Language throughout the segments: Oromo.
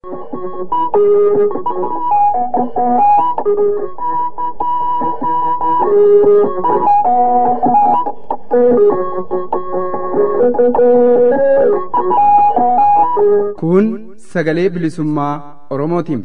Kun sagalee bilisummaa Oromootiin.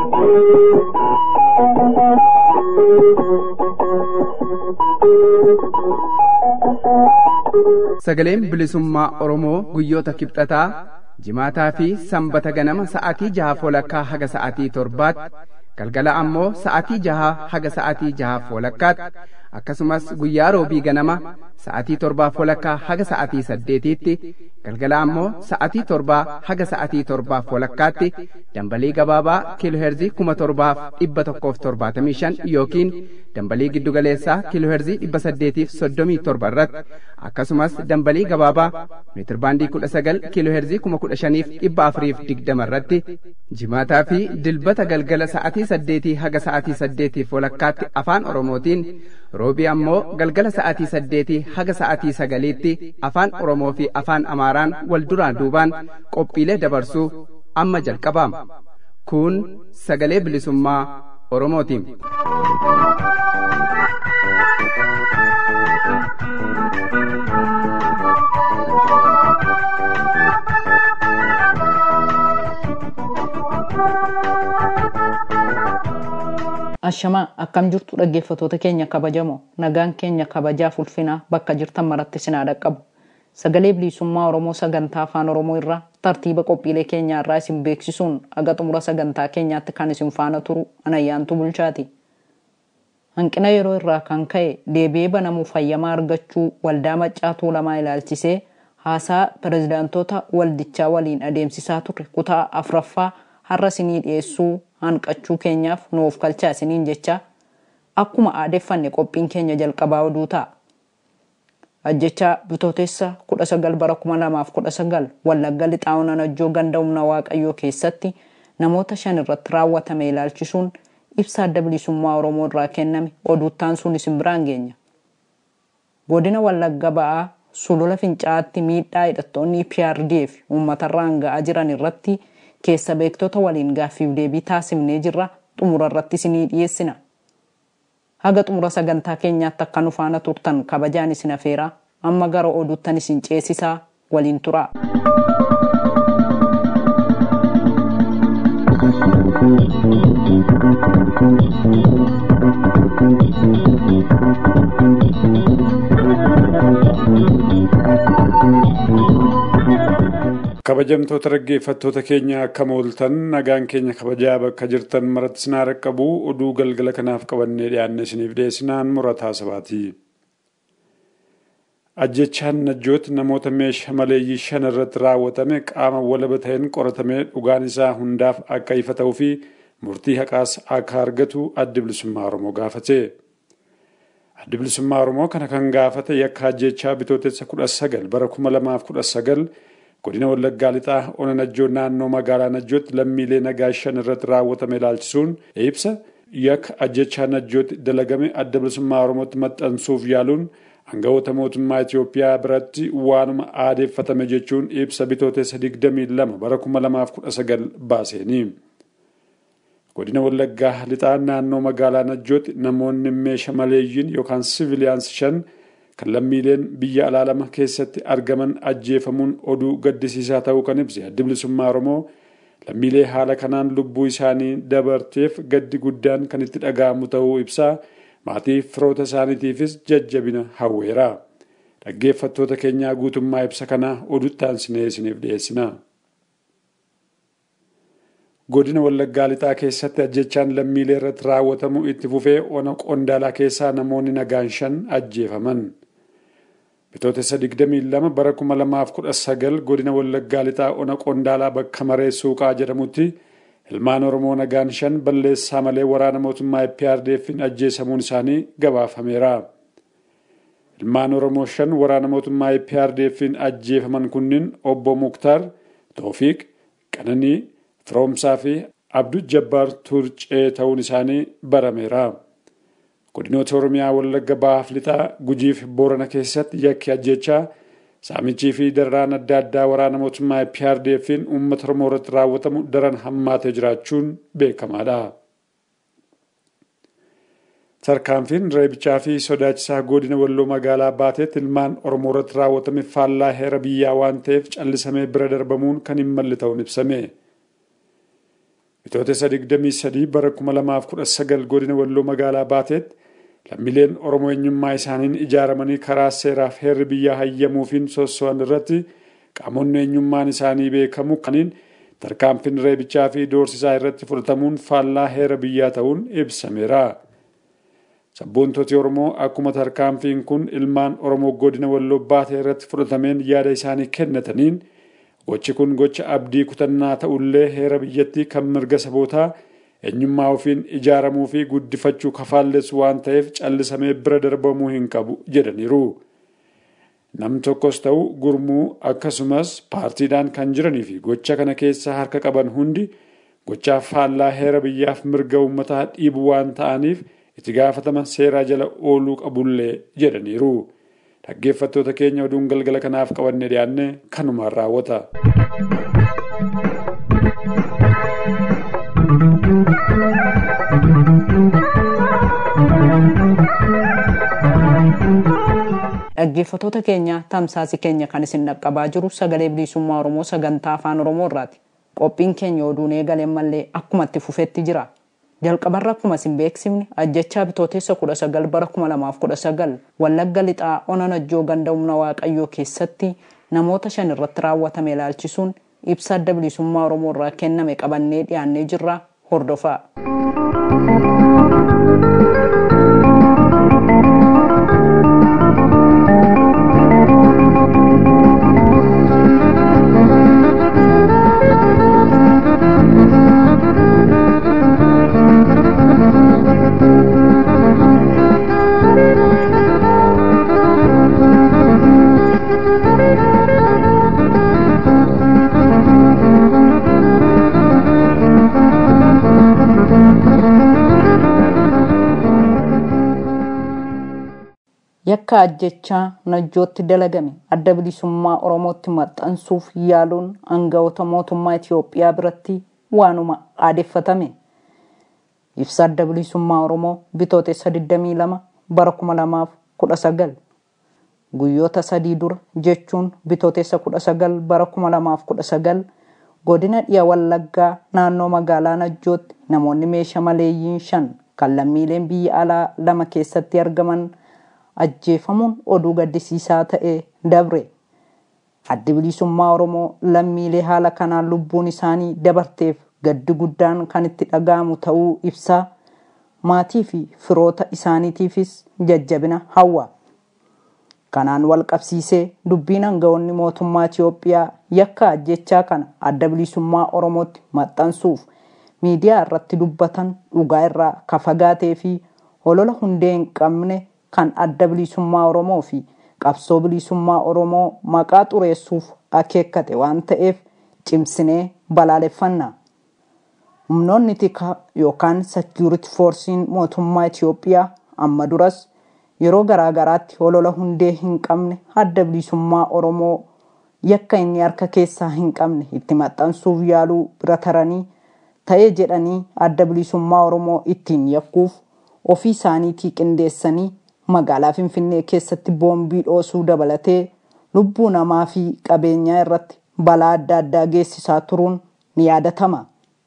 Sagaleen bilisummaa Oromoo guyyoota kibxataa jimaataa fi sanbata ganama sa'aatii jaha walakkaa haga sa'aatii torbaatti galgala ammoo sa'aatii jaha haga sa'aatii jaha walakkaatti akkasumas guyyaa roobii ganama sa'aatii torbaa walakkaa haga sa'aatii saddeetiitti galgala ammoo sa'aatii torbaa haga sa'aatii torbaaf walakkaatti dambalii gabaabaa kiilooherzii kuma torbaaf dhibba tokkoof torbaatamii shan yookiin dambalii giddugaleessaa kiilooherzii dhibba saddeetiif soddomii torba irratti akkasumas dambalii gabaabaa meetirbaandii kudha sagal kiilooherzii kuma kudha shaniif dhibba afuriif digdama irratti jimaataa fi dilbata galgala sa'aatii saddeetii haga sa'aatii saddeetiif walakkaatti afaan oromootiin roobii ammoo galgala sa'aatii saddeetii haga sa'aatii sagaliitti afaan oromoo fi afaan amaaraan wal duraan duubaan qophiilee dabarsuu amma jalqabaama kun sagalee bilisummaa oromootiin. Ashamaa akkam jirtu dhaggeeffatoota keenya kabajamoo nagaan keenya kabajaaf ulfinaa bakka jirtan maratti sinaa dhaqqabu. Sagalee bilisummaa Oromoo sagantaa afaan Oromoo irraa tartiiba qophiilee keenyaa irraa isin beeksisuun aga xumura sagantaa keenyaatti kan isin faana turu anayyaantu bulchaati. Hanqina yeroo irraa kan ka'e deebi'ee banamuu fayyamaa argachuu waldaa maccaa tuulamaa ilaalchisee haasaa pirezidaantoota waldichaa waliin adeemsisaa turre kutaa afuraffaa har'a isinii dhiyeessuu hanqachuu keenyaaf nuuf kalchaa isiniin jecha akkuma aadeffanne qophiin keenya jalqabaa oduu ta'a. Ajjechaa bitootessa 19 bara 2019 Wallagga Lixaawun Anajjoo ganda humna Waaqayyoo keessatti namoota shan irratti raawwatame ilaalchisuun ibsa adda bilisummaa Oromoo irraa kenname oduuttaan sun isin biraan geenya. Godina Wallagga ba'aa sulula fincaa'aatti miidhaa hidhattoonni PRDF uummatarraan ga'aa jiran irratti keessa beektota waliin gaaffiif deebii taasifnee jirra xumura irratti isinii dhiyeessina. Haga xumura sagantaa keenyaatti akka nu faana turtan kabajaan isin afeeraa amma gara oduuttan isin ceesisaa waliin turaa. kabajamtoota dhaggeeffattoota keenya akkam ooltan nagaan keenya kabajaa bakka jirtan maratti sinaa dhaqqabu oduu galgala kanaaf qabannee dhiyaanne isiniif dhiyeessinaan murataa sabaati. Ajjechaan najjooti namoota meeshaa maleeyyii shan irratti raawwatame qaama walaba ta'een qoratamee dhugaan isaa hundaaf akka ifa ta'uu fi murtii haqaas akka argatu addi bilisummaa Oromoo gaafate. Addi bilisummaa Oromoo kana kan gaafate yakka ajjechaa bitootessa kudha sagal bara kuma lamaaf kudha sagal godina wallaggaa lixaa ona najjoo naannoo magaalaa najjootti lammiilee nagaa shan irratti raawwatame ilaalchisuun ibsa yakka ajjechaa najjootti dalagame adda bilisummaa oromootti maxxansuuf yaaluun aangawoota mootummaa Itoophiyaa biratti waanuma aadeeffatame jechuun ibsa bitootessa 22 bara 2019 baaseeni. Godina Wallaggaa lixaa naannoo magaalaa Najjootti namoonni meeshaa maleeyyiin yookaan siviiliyaans shan kan lammiileen biyya alaa lama keessatti argaman ajjeefamuun oduu gaddisiisaa ta'uu kan ibse addi bilisummaa Oromoo lammiilee haala kanaan lubbuu isaanii dabarteef gaddi guddaan kan itti dhaga'amu ta'uu ibsaa maatii firoota isaaniitiifis jajjabina hawweera. Dhaggeeffattoota keenyaa guutummaa ibsa kanaa oduttaan sinee isiniif dhiyeessina. Godina Wallaggaa lixaa keessatti ajjechaan lammiilee irratti raawwatamu itti fufee ona qondaalaa keessaa namoonni nagaan shan ajjeefaman. Bitootessa 22 bara 2019 godina Wallaggaa lixaa ona qondaalaa bakka maree suuqaa jedhamutti ilmaan Oromoo nagaan shan balleessaa malee waraana mootummaa EPRDF'n ajjeesamuun isaanii gabaafameera. Ilmaan Oromoo shan waraana mootummaa EPRDF'n ajjeefaman kunniin obbo Muktaar, Toofiq, Qananii, Firoomsaa fi Abduu Jabbaar Turcee ta'uun isaanii barameera. Godinoota Oromiyaa Wallagga Bahaaf lixaa Gujiif Boorana keessatti yakki ajjechaa saamichii fi dararaan adda addaa waraana mootummaa PRDF'n uummata Oromoo irratti raawwatamu daran hammaatee jiraachuun beekamaadha. Tarkaanfiin reebichaa fi sodaachisaa godina walloo magaalaa baateetti ilmaan Oromoo irratti raawwatame faallaa heera biyyaa waan ta'eef callisamee bira darbamuun kan hin malle ta'uun ibsame. Bitootessa 23 bara 2019 godina walloo magaalaa baateetti lammiileen Oromoo eenyummaa isaaniin ijaaramanii karaa seeraaf heerri biyyaa hayyamuufiin sosso'an irratti qaamonni eenyummaan isaanii beekamu kaniin tarkaanfiin reebichaa fi doorsisaa irratti fudhatamuun faallaa heera biyyaa ta'uun ibsameera. Sabboontooti Oromoo akkuma tarkaanfiin kun ilmaan Oromoo godina walloo baatee irratti fudhatameen yaada isaanii kennataniin gochi kun gocha abdii kutannaa ta'ullee heera biyyattii kan mirga sabootaa eenyummaa ofiin ijaaramuu fi guddifachuu kafaallessu waan ta'eef callisamee bira darbamuu hin qabu jedhaniiru. Nam tokkos ta'u gurmuu akkasumas paartiidhaan kan jiranii fi gocha kana keessa harka qaban hundi gochaa faallaa heera biyyaaf mirga uummataa dhiibu waan ta'aniif itti gaafatama seeraa jala ooluu qabullee jedhaniiru. Dhaggeeffattoota keenya oduun galgala kanaaf qabanne dhiyaanne kanumaan raawwata. Dhaggeeffattoota keenya tamsaasi keenya kan isin dhaqqabaa jiru sagalee bilisummaa Oromoo sagantaa afaan Oromoo irraati. Qophiin keenya oduun eegaleen mallee akkuma itti fufetti jira. Jalqabarra akkuma isin beeksifne ajjechaa bitootessa 19 bara 2019 Wallagga lixaa ona najjoo ganda humna waaqayyoo keessatti namoota shan irratti raawwatame ilaalchisuun ibsa adda bilisummaa Oromoo irraa kenname qabannee dhiyaannee jirra hordofaa. yakka ajjechaa najjootti dalagame adda bilisummaa oromootti maxxansuuf yaaluun aangawoota mootummaa Itiyoophiyaa biratti waanuma aadeffatame. Ibsa adda bilisummaa oromoo bitootessa 22 bara 2019 guyyoota sadii dura jechuun bitootessa 19 bara 2019 godina dhiya wallaggaa naannoo magaalaa najjootti namoonni meeshaa maleeyyiin shan kan lammiileen biyya alaa lama keessatti argaman ajjeefamuun oduu gaddisiisaa ta'e dabre. Addi bilisummaa Oromoo lammiilee haala kanaan lubbuun isaanii dabarteef gaddi guddaan kan itti dhaga'amu ta'uu ibsaa maatii fi firoota isaaniitiifis jajjabina hawwa. Kanaan wal qabsiisee dubbiin aangawoonni mootummaa Itiyoophiyaa yakka ajjechaa kana adda bilisummaa Oromootti maxxansuuf miidiyaa irratti dubbatan dhugaa irraa ka fagaatee fi holola hundee hin qabne kan adda bilisummaa Oromoo fi qabsoo bilisummaa Oromoo maqaa xureessuuf akeekkate waan ta'eef cimsinee balaaleffanna. Humnoonni tikaa yookaan seekiyuriti foorsiin mootummaa Itiyoophiyaa amma duras yeroo garaagaraatti holola hundee hin qabne adda bilisummaa Oromoo yakka inni harka keessaa hin qabne itti maxxansuuf yaaluu bira taranii ta'ee jedhanii adda bilisummaa Oromoo ittiin yakkuuf ofii isaaniitii qindeessanii magaalaa Finfinnee keessatti boombii dhoosuu dabalatee lubbuu namaa fi qabeenyaa irratti balaa adda addaa geessisaa turuun ni yaadatama.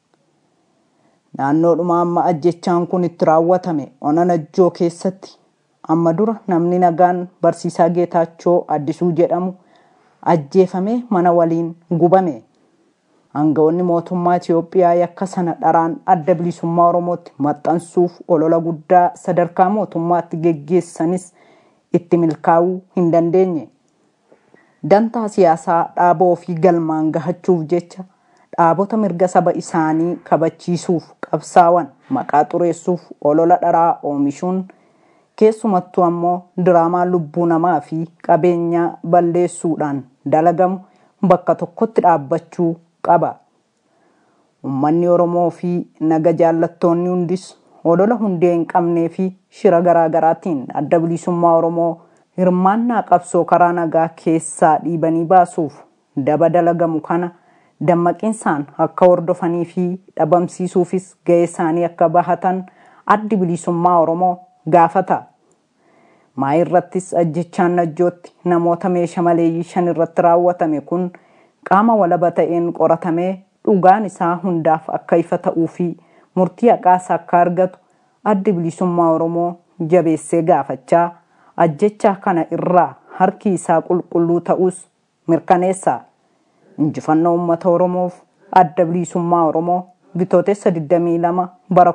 Naannoodhuma amma ajjechaan kun itti raawwatame ona najjoo keessatti amma dura namni nagaan barsiisaa Geetaachoo Addisuu jedhamu ajjeefamee mana waliin gubame. Aangawoonni mootummaa Itiyoophiyaa yakka sana dharaan adda bilisummaa Oromootti maxxansuuf olola guddaa sadarkaa mootummaatti geggeessanis itti milkaa'uu hin dandeenye. Dantaa siyaasaa dhaaba ofii galmaan gahachuuf jecha dhaabota mirga saba isaanii kabachiisuuf qabsaawan maqaa xureessuuf olola dharaa oomishuun keessumattuu ammoo diraamaa lubbuu namaa fi qabeenyaa balleessuudhaan dalagamu bakka tokkotti dhaabbachuu qaba. Uummanni Oromoo fi naga jaallattoonni hundis olola hundee hin qabnee fi shira garaagaraatiin adda bilisummaa Oromoo hirmaannaa qabsoo karaa nagaa keessaa dhiibanii baasuuf daba dalagamu kana dammaqinsaan akka hordofanii fi dhabamsiisuufis ga'ee isaanii akka bahatan addi bilisummaa oromoo gaafata. maa irrattis ajjechaan najjootti namoota meeshaa maleeyyii shan irratti raawwatame kun qaama walaba ta'een qoratamee dhugaan isaa hundaaf akka ifa ta'uu fi murtii haqaas akka argatu addi bilisummaa oromoo jabeessee gaafachaa ajjechaa kana irraa harki isaa qulqulluu ta'us mirkaneessa injifannoo uummata oromoof adda bilisummaa oromoo bitootessa 22 bara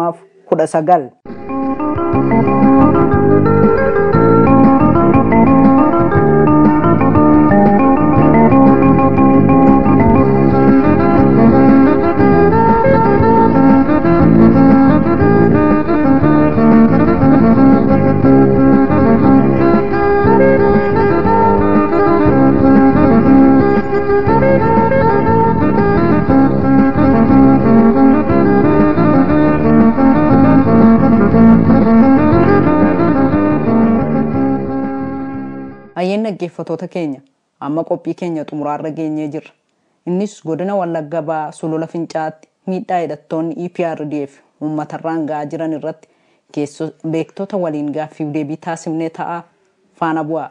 2019. Hayyeen dhaggeeffatoota keenya amma qophii keenya xumuraarra geenyee jirra. Innis godina Wallagga Ba'aa Sulula Fincaatti miidhaa hidhattoonni EPRDF uummatarraan ga'aa jiran irratti beektota waliin gaaffiif deebii taasifnee ta'a faana bu'aa.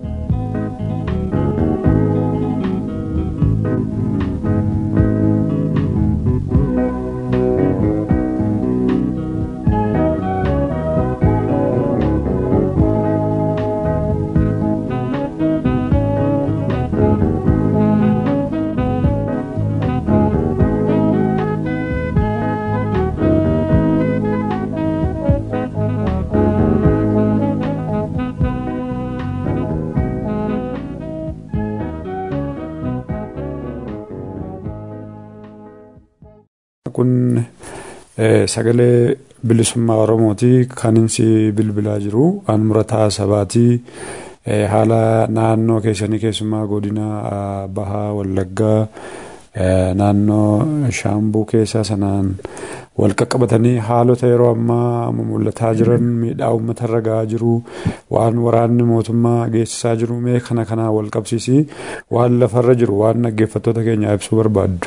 kun sagalee bilisummaa oromooti kan inni bilbilaa jiru an murataa sabaati haala naannoo keessanii keessumaa godina bahaa wallaggaa naannoo shaambuu keessaa sanaan wal qaqqabatanii haalota yeroo ammaa mul'ataa jiran miidhaa uummatarra gahaa jiru waan waraanni mootummaa geessisaa jiru mee kana kanaa wal qabsiisii waan lafarra jiru waan dhaggeeffattoota keenya ibsuu barbaaddu.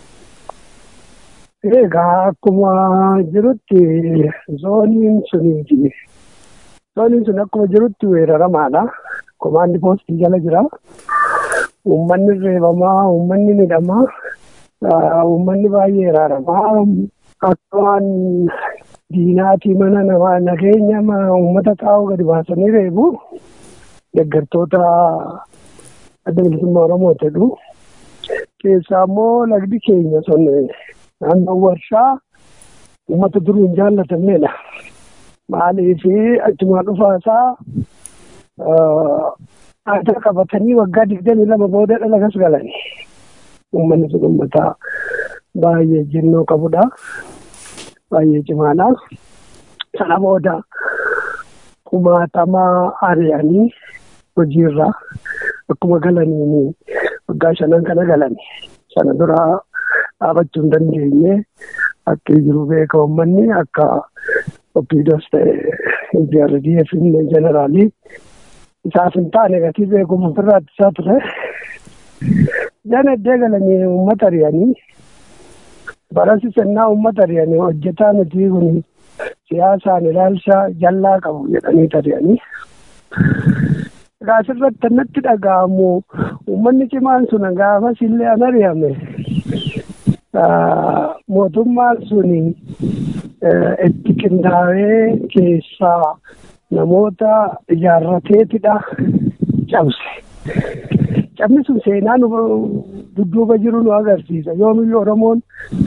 Egaa akkuma jirutti zooniin suniiti. Zooniin sun akkuma jirutti weeraramaadha. Komaandi poostii jala jira. Uummanni reebamaa, uummanni midhamaa, uummanni baay'ee raaramaa. Akka waan diinaatii mana namaa nageenya uummata taa'u gadi baasanii reebu. Deeggartoota adda bilisummaa Oromoo jedhu. Keessaa immoo lagdi keenya sun naannoo warshaa uummata durii hin jaallatamnedha. Maaliif achumaa dhufaasaa aadaa qabatanii waggaa digdamii lama booda dhalagas galan. Uummanni sun uummata baay'ee jennoo qabudha. Baay'ee cimaadha. Sana booda kumaatamaa ari'anii hojiirra akkuma galaniin waggaa shanan kana galan. Sana duraa dhaabachuu hin dandeenye akka jiru beeka uummanni akka oppiidos ta'e IPRDF illee jeneraalii isaaf hin taane gatii beekuuf ofirraa ittisaa ture. Janaddee galanii uummata ari'anii barasi sennaa uummata ari'anii hojjetaa nuti kun siyaasaan ilaalcha jallaa qabu jedhanii ari'anii. Egaa asirratti natti dhaga'amu uummanni cimaan sun gaafas illee an ari'ame mootummaan suni itti qindaa'ee keessaa namoota ijaarrateetidha cabse. Cabni sun seenaa nu dudduuba jiru nu agarsiisa. Yoomiyyuu Oromoon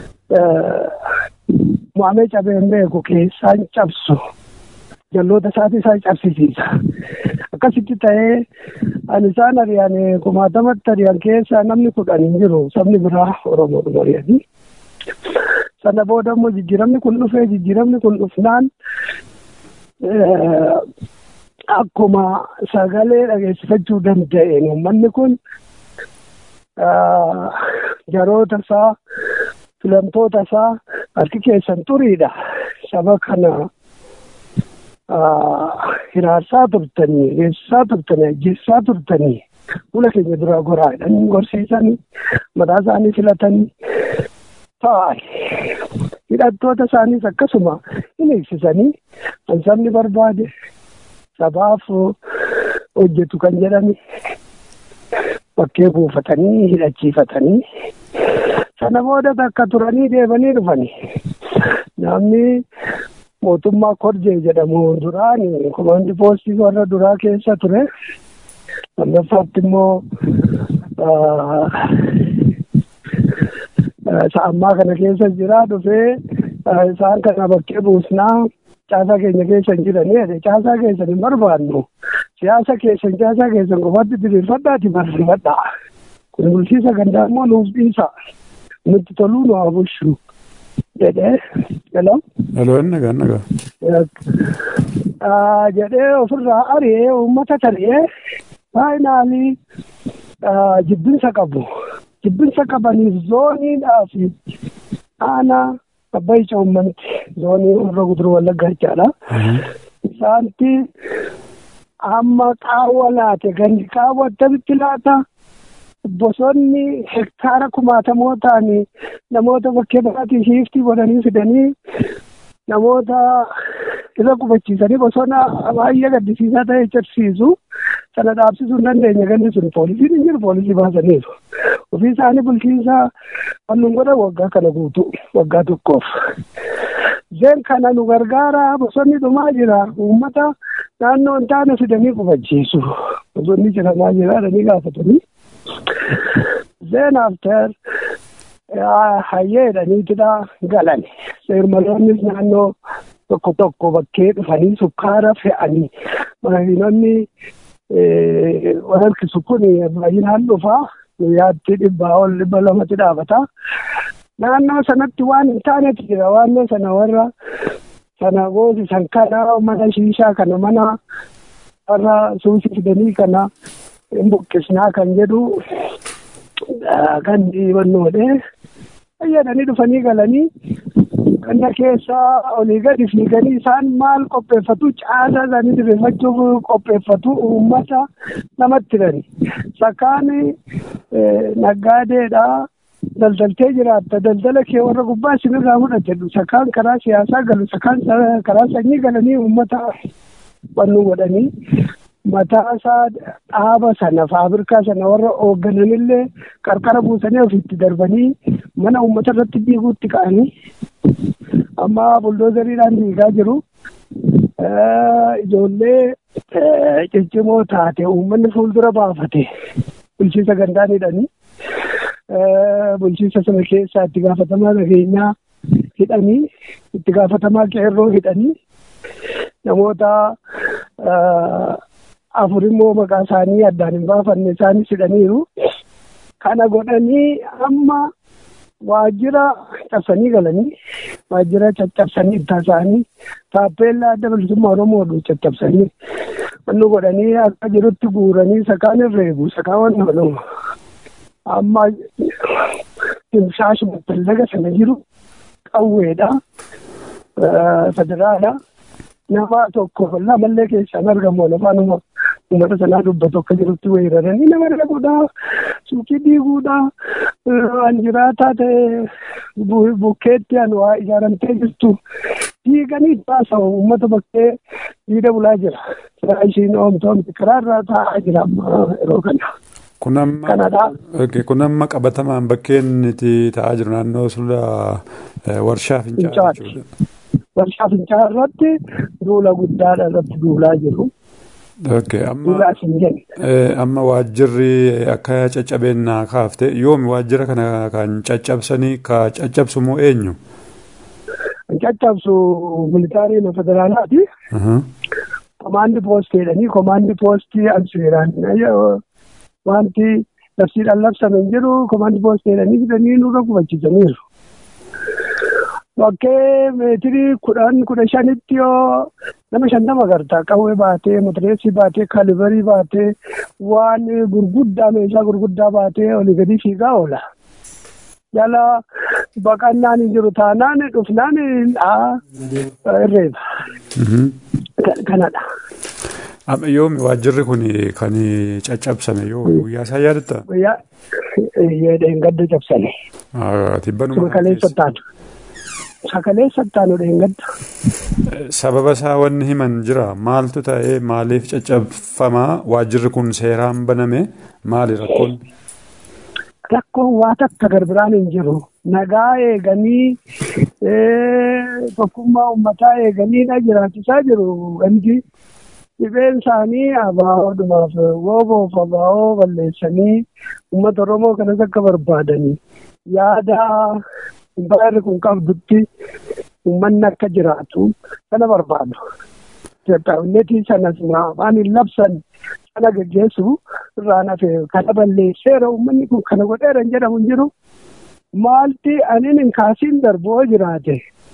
mo'amee cabee hin beeku keessaan cabsu. Jalloota isaati isaan cabsisiisa. Akkasitti ta'ee ani isaan ari'an kumaatamatti ari'an keessaa namni kudhan hin jiru. Sabni biraa Oromoodhuma ari'anii. Sana booda immoo jijjiiramni kun dhufee jijjiiramni kun dhufnaan akkuma sagalee dhageessifachuu danda'een uummanni kun jaroota isaa filamtoota isaa harki keessan xuriidha. Saba kana hiraarsaa turtanii reessisaa turtanii ajjeessaa turtanii fuula keenya duraa goraadhaan gorsiisanii mataa isaanii filatanii ta'an hidhattoota isaaniis akkasuma hin eegsisanii kan sabni barbaade sabaaf hojjetu kan jedhame bakkee buufatanii hidhachiifatanii sana booda takka turanii deebanii dhufanii namni mootummaa korjee jedhamu duraan komaandi poostii warra duraa keessa ture lammaffaatti immoo sa'ammaa kana keessa jira dhufee isaan kana bakkee buusnaa caasaa keenya keessa hin jiranii caasaa keessan hin barbaannu siyaasa keessan caasaa keessan qofatti diriirfadhaati barreeffadhaa kun bulchiisa gandaa immoo nuuf dhiisa nutti toluu nu haa bulchu jedhee hello. Hello nagaa nagaa. jedhee ofirraa ari'ee uummata tari'ee faayinaalii jibbinsa qabu jibbinsa qabaniif zooniidhaa fi aanaa abbayi coommanti zoonii warra guduruu wallaggaa jechaadha. Isaanti amma qaawwa laate gandi qaawwa akkamitti laata bosonni hektaara kumaatamoo ta'anii namoota bakkee biraatii shiiftii godhanii fidanii namoota irra qubachiisanii bosona baay'ee gaddisiisaa ta'e cirsiisu sana dhaabsisuu hin dandeenye gandi sun poolisiin hin jiru poolisii baasaniiru ofii isaanii bulchiinsa wannuun godha waggaa kana guutuu waggaa tokkoof. Zeen kana nu gargaara bosonni dhumaa jira uummata naannoo hin taane fidanii qubachiisu bosonni jiramaa jira jedhanii gaafatanii. Zeen after hayyeedhaniitidha galan seermaloonnis naannoo tokko tokko bakkee dhufanii sukkaara fe'anii makiinonni walharkisu kun baay'inaan dhufaa guyyaatti dhibbaa ol dhibba lamatti dhaabata. Naannoo sanatti waan hin taanetu jira waannoo sana warra sana goosisan kana mana shiishaa kana mana warra suusii fidanii kana hin buqqisnaa kan jedhu kan dhiibannoodhe fayyadanii dhufanii galanii ganda keessaa olii gadi fiiganii isaan maal qopheeffatu caasaa isaanii diriirfachuuf qopheeffatu uummata namatti hidhani sakkaan naggaadeedha daldaltee jiraatta daldala kee warra gubbaa isinirraa fudhate sakkaan karaa siyaasaa galu sakkaan karaa sanyii galanii uummata wannu godhanii mataa isaa dhaaba sana faabirikaa sana warra hooggananillee qarqara buusanii ofitti darbanii mana uummata irratti diiguutti ka'anii amma buldoozeriidhaan diigaa jiru. Ijoollee ciccimoo taate uummanni fuuldura baafate bulchiinsa gandaan hidhanii bulchiinsa sana keessaa itti gaafatamaa nageenyaa hidhanii itti gaafatamaa qeerroo hidhanii namoota afur immoo maqaa isaanii addaan hin baafanne isaanis hidhaniiru. Kana godhanii amma waajjira cabsanii galanii waajjira caccabsanii itti isaanii taappeellaa adda bilisummaa Oromoo caccabsanii wannu godhanii akka jirutti guuranii sakaan irra eegu sakaan wanna godhamu. Amma timshaashuma tallaga sana jiru qawweedha. Federaala. nama tokko lamallee keessaan argamu afaanuma uummata sanaa dubbatu akka jirutti weeraranii nama dhaquudha suuqii diiguudha waan jiraataa ta'e bukkeetti an waa ijaaramtee jirtu diiganii baasa'u uummata bakkee diida bulaa jira siraa ishiin oomtoomti karaarraa taa'aa jira amma yeroo kana. Kun amma kun amma qabatamaan bakkeen itti taa'aa jiru naannoo sulula warshaa fincaa'aa jechuudha. warshaa fincaa'aa irratti duula guddaadha irratti duulaa jiru. Amma waajjirri akka caccabeenyaa kaafte yoomi waajjira kana kan caccabsanii ka caccabsu moo eenyu? Kan caccabsu militaariin federaalaati. Komaandi poostii jedhanii komaandi poostii ansiiraan wanti labsiidhaan labsame hin jiru komaandi poostii jedhanii fidanii nurra qubachiisaniiru. Bakkee meetirii kudhan kudha shanitti yoo nama shantama gartaa qawwee baatee matireesii baatee kalibarii baatee waan gurguddaa meeshaa gurguddaa baatee olii gadi fiigaa oola. Jala baqannaan hin jiru taanaan dhufnaan irreeba. kanadha. Yoomi waajjirri kun kan caccabsame yoo guyyaa isaa yaadatta? Guyyaa dheengadda cabsame. Tibbanuma Kaleessattaan. Kaleessattaan dheengadda. Sababa isaa wanni himan jira maaltu ta'ee maaliif caccabfamaa waajjirri kun seeraan baname maali rakkoon? Rakkoon waa takka garbiraan hin jiru. Nagaa eeganii tokkummaa uummataa eeganiidha jiraachisaa jiru. Wanti dhibeen isaanii abaawoodhumaaf wooboof abaawoo balleessanii uummata Oromoo kanas akka barbaadanii yaada baay'ee kun qabdutti uummanni akka jiraatu kana barbaadu. Itoophiyaawwannetii sanas waan hin labsan sana geggeessu irraa nafe kana balleesseera uummanni kun kana godheera hin jedhamu hin jiru. Maalti aniin hin kaasiin darboo jiraate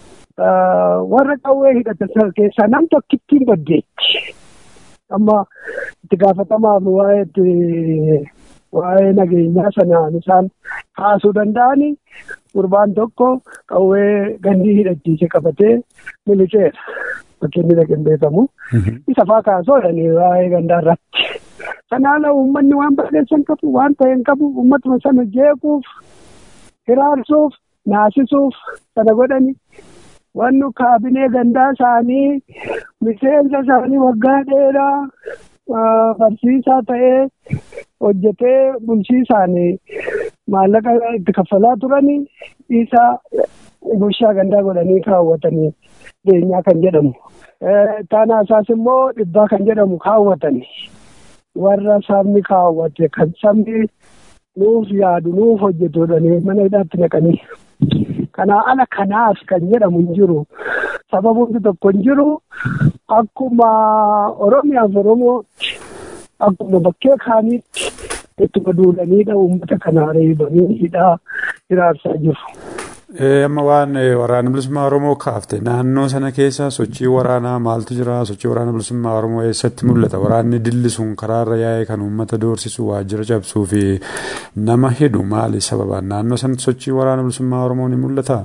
warra qawwee hidhatan keessaa nam tokkittiin baddeetti. Amma itti gaafatamaaf waa'ee waa'ee nageenyaa sanaan isaan kaasuu danda'ani gurbaan tokko qawwee gandii hidhachiise qabatee miliceera. Fakkiin inni dhaqeen beekamu. Isa faa kaasuudhani waa'ee gandaa irratti. Kanaala uummanni waan balleessan qabu waan ta'e hin qabu uummatuma sana jeequuf hiraarsuuf naasisuuf sana godhani. Wanni kaabinee gandaa isaanii miseensa isaanii waggaa dheeraa barsiisaa ta'ee hojjetee bulchiisaan maallaqa itti kaffalaa turanii isaa bulchaa gandaa godhanii kaawwatanii beenyaa kan jedhamu. Taanaa isaas immoo dhibbaa kan jedhamu kaawwatanii warra sabni kaawwate kan sabni nuuf yaadu nuuf hojjetudha mana hidhaatti naqanii. Kanaa ala kanaaf kan jedhamu hin jiru. Sababoonni tokko hin jiru. Akkuma Oromiyaaf Oromootti akkuma bakkee kaaniitti ittuma duulaniidha uummata kanaa reebanii hidhaa hiraarsaa jiru. Amma waan waraana bilisummaa Oromoo kaafte naannoo sana keessa sochii waraanaa maaltu jira? Sochii waraana bilisummaa Oromoo eessatti mul'ata? Waraanni dilli sun karaarra yaa'ee kan uummata doorsisu waajjira cabsuu fi nama hidhu maali sababaan? Naannoo sanatti sochii waraana bilisummaa Oromoo ni mul'ata?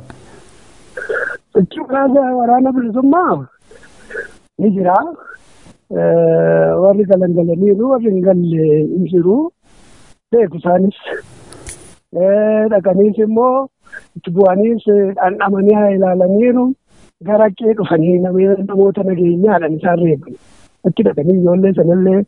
Sochii waraana bilisummaa ni jira. Warri galan galaniiru warri hin galle hin jiru. Beeku isaanis. Dhaqaniis immoo itti bu'aniis dhandhamanii haa ilaalaniiru gara qee dhufanii namoota nageenyaadhaan isaan reeban. Achi dhaqanii ijoollee sanallee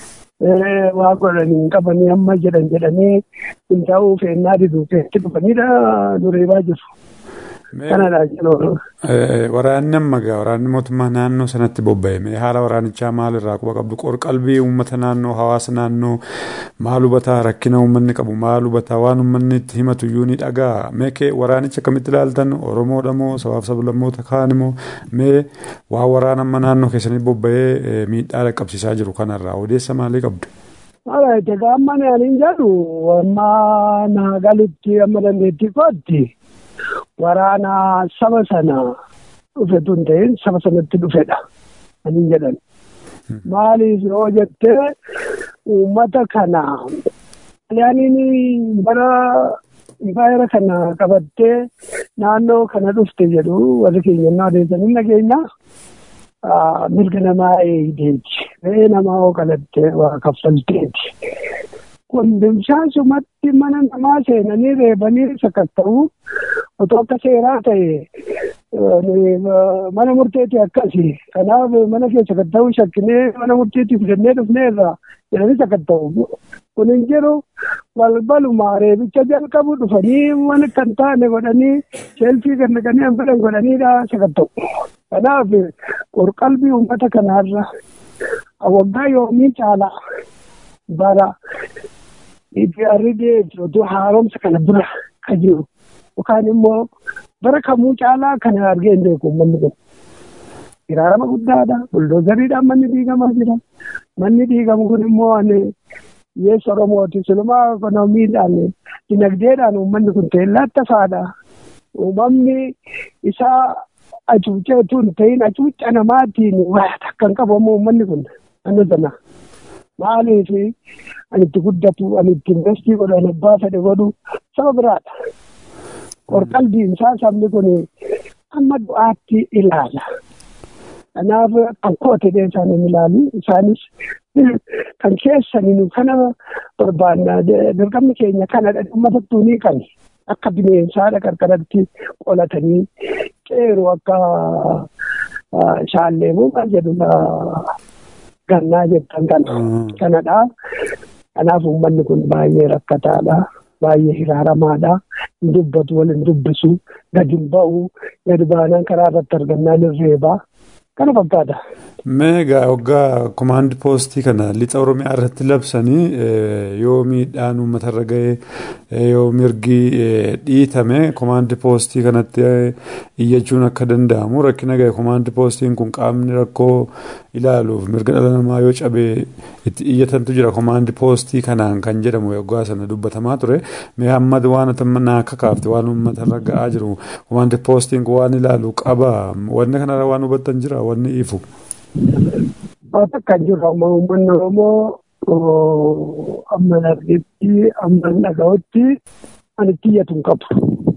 waa godhanii hin qabanii amma jedhan jedhanii hin ta'uu feennaa diduu keessatti dhufanidha nu reebaa jiru. Kanadha jechuudha. Waraanni amma gaa waraanni mootummaa naannoo sanatti bobba'e haala waraanichaa maalirraa quba qabdu qorqalbii uummata naannoo hawaasa naannoo maal hubataa rakkina uummanni qabu maal hubataa waan uummanni itti himatu iyyuu ni dhagaa mee waraanicha akkamitti ilaaltan oromoodha moo sabaaf sablammoota kaan immoo mee waan waraana amma naannoo keessanii bobba'ee miidhaa dhaqqabsiisaa jiru kanarraa odeessa maalii qabdu? Haala itti amma ani jedhu amma naa galutti amma dandeettii kootti. waraana saba sana dhufetu hin ta'in saba sanatti dhufedha ani jedhan. Maaliif yoo jettee uummata kana yaaniin bara impaayera kana qabattee naannoo kana dhufte jedhu warri keenya adeemsanii nageenya mirga namaa eegdeeti. Re'ee namaa oo qalattee waa kaffalteeti. Kondimshaasumatti mana namaa seenanii reebanii sakatta'uu otoo akka seeraa ta'e mana murteetii akkasi. Kanaaf mana keessa sakatta'uu shakkinee mana murteetii fidannee dhufnee irraa jedhanii sakatta'u. Kun hin jiru balbaluma reebicha jalqabu dhufanii mana kan taane godhanii sheelfii kan naqanii hanfadhan godhaniidha sakatta'u. Kanaaf qorqalbii uummata kanaarra waggaa yoomii caalaa bara arridee jiru haaromsa kana dura kan jiru yookaan immoo bara kamuu caalaa kana argee hin beeku uummanni kun. Hiraarama guddaadha. Buldoozariidhaan manni diigamaa jira. Manni diigamu kun immoo ani yeessa Oromooti. Silumaa ikoonomiidhaan dinagdeedhaan uummanni kun teellaatti faadha. Uumamni isaa acuuceetu hin ta'in acuuca namaatiin waa takka hin qabamu uummanni kun. Anna sana. Maaliif ani itti guddatu ani itti investii godhu ani abbaa fedhe godhu saba biraadha. Qorqalbiin isaa sabni kun amma du'aatti ilaala. Kanaaf kan koote isaan hin ilaalu. Isaanis kan keessanii kana barbaanna dirqamni keenya kanadha uummatattuu ni kan akka bineensaadha qarqaratti qolatanii qeeroo akka shaalleemuu maal jedhu gannaa jettan kana kanadha. Kanaaf uummanni kun baay'ee rakkataadha. Baay'ee hiraaramaadha. Hin dubbatu wal hin dubbisu. Gadi hin ba'u. Gadi baanaan karaa irratti argannaan hin reebaa. Kana fakkaata. Meegaa waggaa komaandi poostii kana lixa Oromiyaa irratti labsanii yoo miidhaan uummatarra ga'e yoo mirgi dhiitame komaandi poostii kanatti iyyachuun akka danda'amu rakkina ga'e komaandi poostiin kun qaamni rakkoo ilaaluuf mirga dhala namaa yoo cabee itti iyyatantu jira komaandi poostii kanaan kan jedhamu waggaa sana dubbatamaa ture mee amma waan naa akka kaafte waan uummatarra ga'aa jiru komaandi poostiin kun waan ilaalu qaba wanni kanarra waan hubattan jira wanni ifu. Akka jiru amma uummanni Oromoo amma darbeetti amma dhaga'utti ani itti iyyatu hin qabu.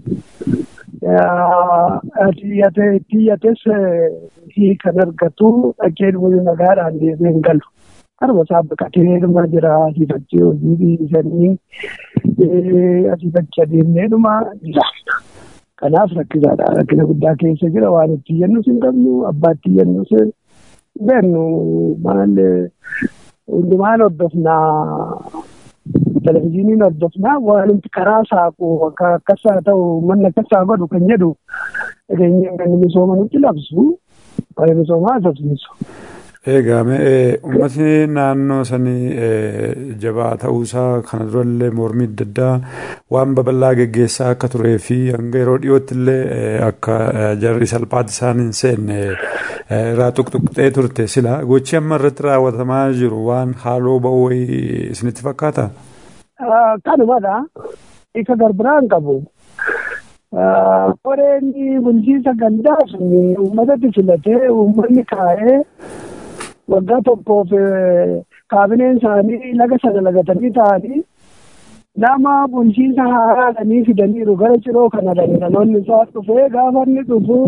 Itti iyyates kan argatu dhaqee dhumuu nagaadhaan deemee hin galu. Karuma isaa baqatee dhuma jira asii fakkii hojii dhiisanii asii fakkii adeemnee dhuma jira. Kanaaf rakkisaadha. Rakkina guddaa keessa jira waan itti iyyannus hin qabnu abbaa itti iyyannus beeknu maal hundumaan hordofnaa televizyiiniin hordofnaa waanti karaa saaqu akkas haa ta'u manni akkas haa godhu kan jedhu dhageenyeen kan misooma nutti labsu waa'ee misoomaa haasofsiisu. Egaa uummatni naannoo sanii jabaa ta'uusaa kana durallee mormii adda addaa waan babal'aa geggeessaa akka turee fi hanga yeroo dhiyootti illee akka jarri salphaatti isaan hin seenne irraa tuqtuqxee turte sila gochi amma irratti raawwatamaa jiru waan haaloo ba'uu wayii isinitti fakkaata? Kanumadha. Isa garbiraan qabu. Qoreen bulchiinsa gandaa sun uummatatti filatee uummanni kaa'ee waggaa tokkoof kaabineen isaanii laga sana lagatanii ta'anii nama bulchiinsa haaraadhanii fidaniiru gara ciroo kana dhaloonni isaa dhufee gaafa inni dhufu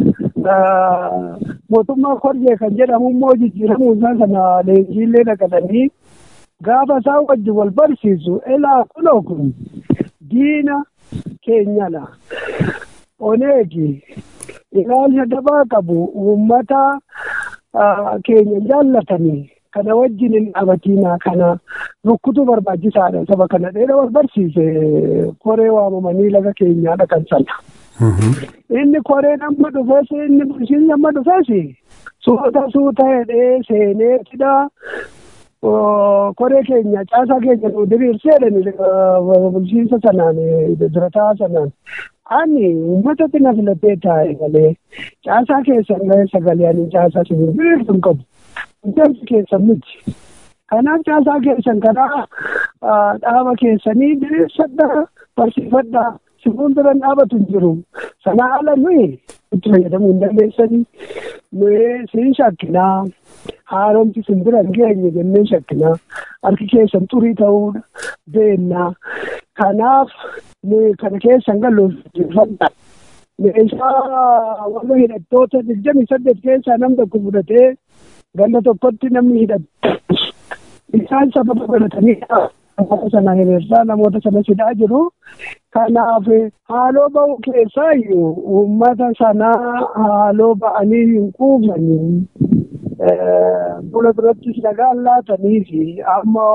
mootummaa korjee kan jedhamu immoo jijjiiramuu isaa sana leenjiillee dhaqatanii gaafa isaa wajji wal barsiisu elaa kunoo kun diina keenyadha. Oneegi ilaalcha dabaa qabu uummata keenya jaallatanii kana wajjin hin dhaabatiinaa kana rukkutuu barbaachisaadha saba kana dheera wal barsiise koree waamamanii laga keenyaa dhaqan sana. Inni koreen amma dhufes inni bulchiinsi amma dhufes suuta suuta hidhee seenee fida koree keenya caasaa keenya nu diriirseedhani bulchiinsa sanaan dirataa sanaan. Ani uummatatti na filatee taa'e malee caasaa keessan ga'ee sagalee ani caasaa siin diriirsu hin qabu. Ijaarsi keessan miti. Kanaaf caasaa keessan karaa dhaaba keessanii diriirsadhaa barsiifadhaa si fuuldura dhaabatu hin jiru. Sana ala nuyi itti fayyadamuu hin dandeessanii. Nuyi siin shakkinaa. Haaromti sin bira hin geenye jennee shakkinaa. Harki keessan xurii ta'uu beennaa. Kanaaf nuyi kana keessan galuuf jirfadha. Meeshaa warra hidhattoota digdamii saddeet keessaa nam tokko fudhatee ganda tokkotti namni hidhatu. Isaan sababa godhatanii namoota sana hiriirsaa namoota sana sidaa jiru. Kanaaf haaloo ba'u keessaa iyyuu uummata sanaa haaloo ba'anii hin quufanii fuula durattis nagaan laatanii fi amma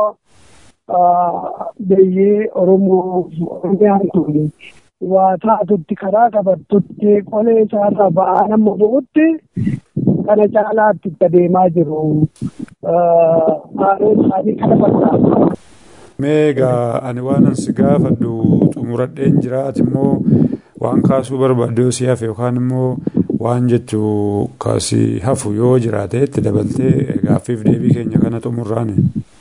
biyyee Oromoo Oromiyaan kun waa taatutti karaa qabattutti qolee isaarraa ba'aa nama bu'utti kana caalaatti itti adeemaa jiru. Haaloo isaanii kana fakkaata. Meegaa ani waan ansi gaafadhu xumuradheen jiraati immoo waan kaasuu barbaadde yoo si hafe yookaan immoo waan jechuu kaasii hafu yoo jiraate itti dabaltee gaaffiif deebii keenya kana xumurraani.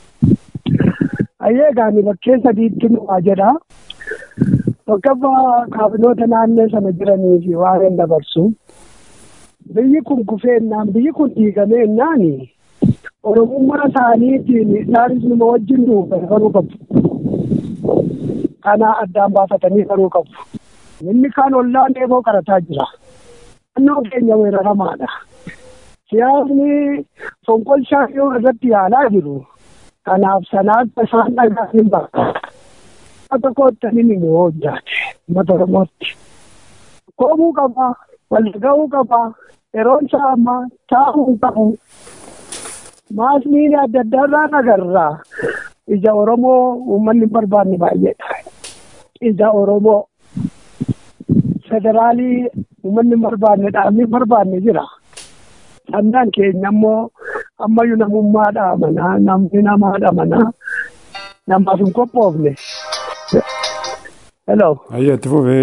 Ayyee gaani bakkee sadiitti nuwaa jedha. Tokkoffaa kaabinoota naannoo sana jiranii fi waan dabarsu. Biyyi kun kufeennaan biyyi kun diigameennaan Oromummaa isaaniitiin isaanis nama wajjin duuban baruu qabu. Kana addaan baafatanii baruu qabu. Inni kaan ollaan eeboo qarataa jira. Naannoo keenya weeraramaadha. siyaasni fonqolchaa yoo irratti yaalaa jiru kanaaf sanaatti isaan dhagaa hin bakka. Tokkotti ani ni hojjaate uummata Oromootti. Koomuu qaba, wal ga'uu qaba, yeroon isaa ammaa taa'uu qabu. Maasni adda addaa irraa agarraa. Ija Oromoo uummanni hin barbaanne baay'eedha. Ija Oromoo federaalii uummanni hin barbaanne dhaabni hin barbaanne jira. Sandaan keenya immoo ammayyuu namummaadha amanaa namni namaadha amanaa namaaf hin qophoofne. Hello. Ayyaa itti fufee.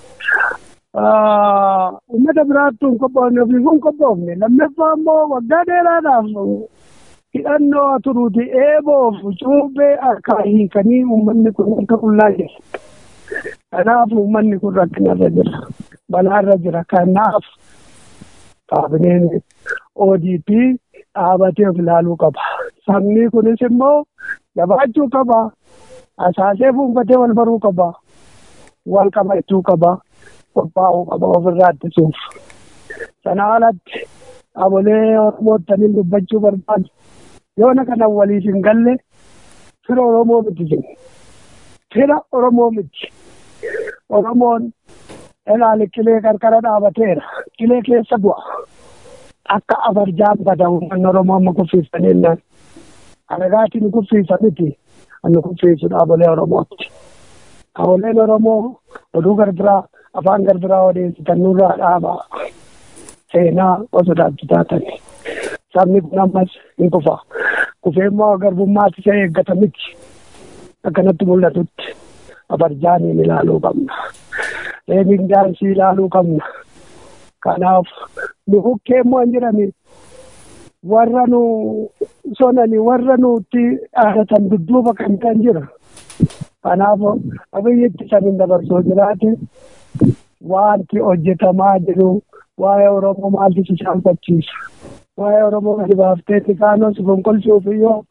Uummata biraattu hin qophoofne ofiif hin qophoofne lammaffaa immoo waggaa dheeraadhaaf hidhannoo turuuti eeboof cuubbee harkaa hiikanii uummanni kun harka qullaa jira. Kanaaf uummanni kun rakkinarra jira. Balaarra jira. Kanaaf kaabineen ODP dhaabatee of ilaaluu qaba. Sabni kunis immoo jabaachuu qaba. Asaasee fuunfatee wal baruu qaba. Wal qabachuu qaba. Qophaa'uu qaba ofirraa ittisuuf. Sana alatti abolee Oromoottaniin dubbachuu barbaadu. Yoona kana waliif hin galle fira Oromoo miti jenna. Fira Oromoo miti. Oromoon ilaali qilee qarqara dhaabateera. Qilee keessa bu'a. Akka afarjaan bada uummanni Oromoo amma kuffiisanii naan. Alagaatiin kuffiisa miti. Anni kuffiisu dhaabolee Oromooti. Dhaaboleen Oromoo oduu garbiraa afaan garbiraa odeessitan nurraa dhaabaa. Seenaa osoo taatani. Sabni kun ammas hin kufa. Kufee immoo garbummaatti isa eeggata miti. Akkanatti mul'atutti afarjaaniin ilaaluu qabna. Reebiin daansii ilaaluu qabna. Kanaaf nu bukkee immoo hin jirani. Warra nu sonani warra nutti dhaadatan dudduuba kan kan jira. Kanaaf abiyyitti san hin dabarsoo jiraate wanti hojjetamaa jiru waa'ee Oromoo maaltu si saalfachiisa. Waa'ee Oromoo gadi baaftee kaanos fonqolchuuf iyyoo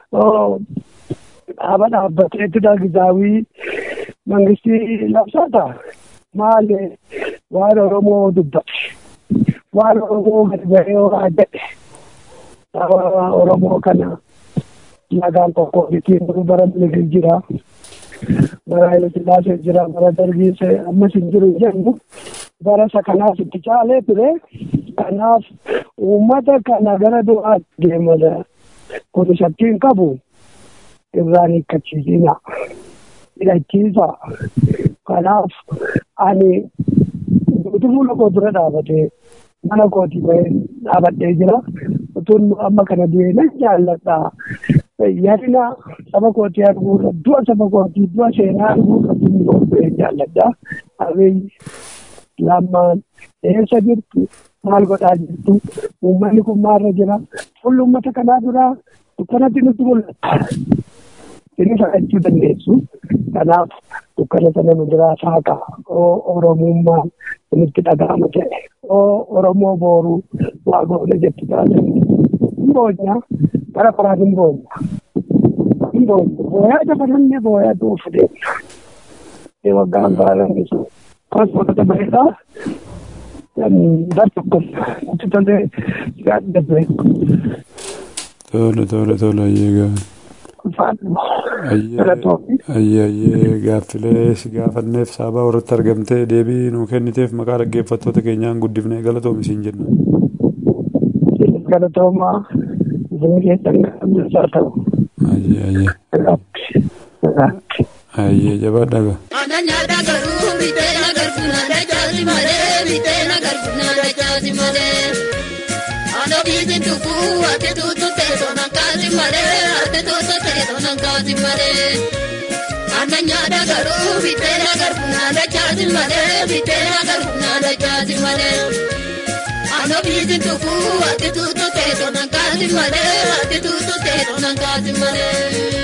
dhaaba dhaabbateetti gizaawii mangistii labsata maali waan Oromoo dubbate waan Oromoo gadi bahee horaa jedhe dhaaba Oromoo kana lagaan qoqqoobitiin bara miligil jira bara Haile Sillaasee jira bara Dargiis ammas hin jiru jennu bara isa kanaaf itti caalee ture kanaaf uummata kana gara du'aatti deemala kun shakkiin qabu irraan hiikkachiisina hidhachiisa kanaaf ani duuti fuula koo dura dhaabatee mana kootii bahee dhaabadhee jira utuun amma kana du'ee nan jaalladha yadina saba kootii arguurra du'a saba kootii du'a seenaa arguurra tun du'ee jaalladha abiyyi lammaan eessa jirtu maal godhaa jirtu uummanni kun maalirra jira fuulli uummata kanaa duraa dukkanatti nutti mul'ata. Inni fudhachuu dandeessu. Kanaaf dukkana sana nu biraa saaqa Oromummaan nutti dhaga'ama ta'e. Oromoo booruu waa goone jettu taate. Hin boonya bara baraan hin boonya. Hin boonya booyaa dabalannee booyaa duufu deemna. Waggaan baala nisu. Paaspoortota bareedaa dar tokko itti tolee gaadda ture. Tole tole tole ayyee ayyee ayyee gaaffilee si gaafanneef saabaa warratti argamtee deebii nuu kenniteef maqaa dhaggeeffattoota keenyaan guddifnee galatoomi siin jenna. Galatoomaa isin keessan gaaffisaa ta'u. Ayyee ayyee. Ayyee jabaadha gaa. Ananya garuu bitee agarfu naada jaasi malee bitee agarfu naada jaasi malee. Ano biisin tukkuu ati tuutu teessoo nan kaasi malee ati tuutu teessoo nan kaasi malee. Ananya garuu bitee agarfu naada jaasi malee bitee agarfu naada jaasi malee. Ano biisin tukkuu ati tuutu teessoo nan kaasi malee ati tuutu teessoo nan kaasi malee.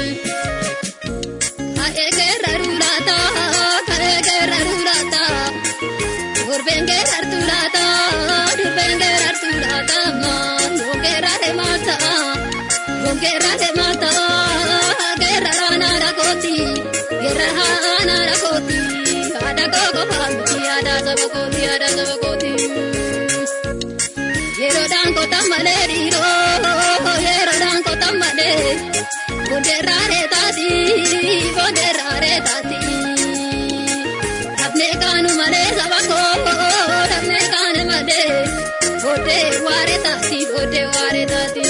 Kaegerra rulata, kaegerra rulata. Gurbengerra rulata, gurbengerra rulata. Gongerra de mata, gongerra de mata. Gerra rana la koti, gerra rana la koti. Ada koko pamti, ada sabo koti, ada sabo koti. Yero dan kota malee dhiiroo yeroodhaan qotan malee boondeerraaree taati boondeerraaree taati. Dafnee kaanu malee saba koo dafnee kaane malee boodee waaree taati boodee waaree taati.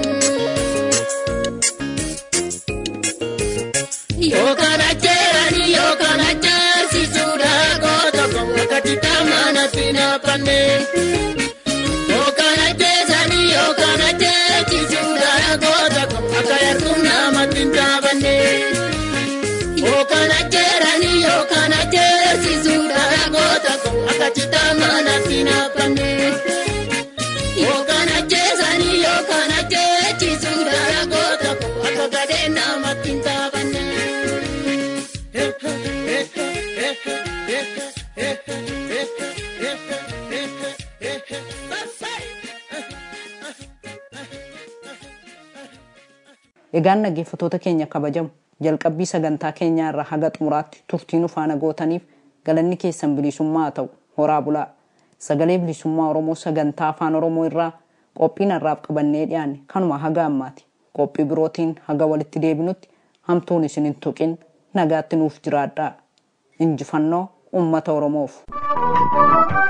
Yookaan ajjeerani yookaan ajjeesisuudha goota wakati taamaana sinaafanne. Yookaan ajjeesani yookaan ajjeesisuudha goota akka yartuun namatti hin taafanne. Yookaan ajjeerani yookaan ajjeesisuudha goota akka taamaana sinaafanne. Yookaan ajjeesani yookaan ajjeesisuudha goota akka gadeen namatti hin taafanne. Egaan dhaggeeffattoota keenya kabajamu jalqabbii sagantaa keenyaa irraa haga xumuraatti turtiin ufaana gootaniif galanni keessan bilisummaa haa ta'u horaa bulaa sagalee bilisummaa oromoo sagantaa afaan oromoo irraa qophiin har'aaf qabannee dhiyaanne kanuma haga ammaati qophii birootiin haga walitti deebinutti hamtuun isin hin tuqin nagaatti nuuf jiraadhaa injifannoo ummata oromoof.